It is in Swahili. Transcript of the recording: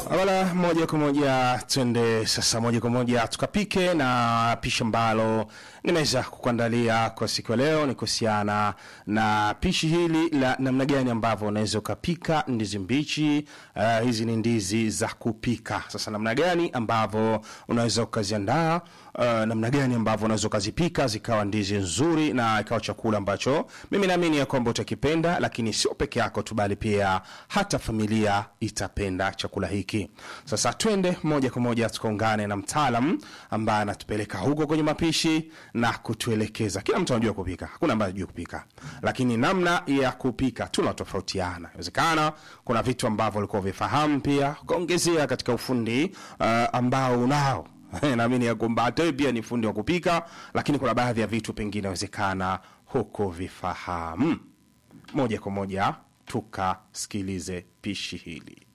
Wala moja kwa moja twende sasa, moja kwa moja tukapike, na pishi ambalo nimeweza kukuandalia kwa siku ya leo ni kuhusiana na pishi hili la namna gani ambavyo unaweza ukapika ndizi mbichi. Uh, hizi ni ndizi za kupika. Sasa namna gani ambavyo unaweza ukaziandaa, uh, namna gani ambavyo unaweza ukazipika zikawa ndizi nzuri na ikawa chakula ambacho mimi naamini ya kwamba utakipenda, lakini sio peke yako tu, bali pia hata familia itapenda chakula hiki. Sasa twende moja kwa moja tukaungane na mtaalam ambaye anatupeleka huko kwenye mapishi na kutuelekeza. Kila mtu anajua kupika, hakuna ambaye anajua kupika, lakini namna ya kupika tunatofautiana. Inawezekana kuna vitu ambavyo ulikuwa vifahamu, pia ukaongezea katika ufundi uh, ambao unao naamini ya kwamba hata wewe pia ni fundi wa kupika, lakini kuna baadhi ya vitu pengine inawezekana huko vifahamu. Moja kwa moja tukasikilize pishi hili.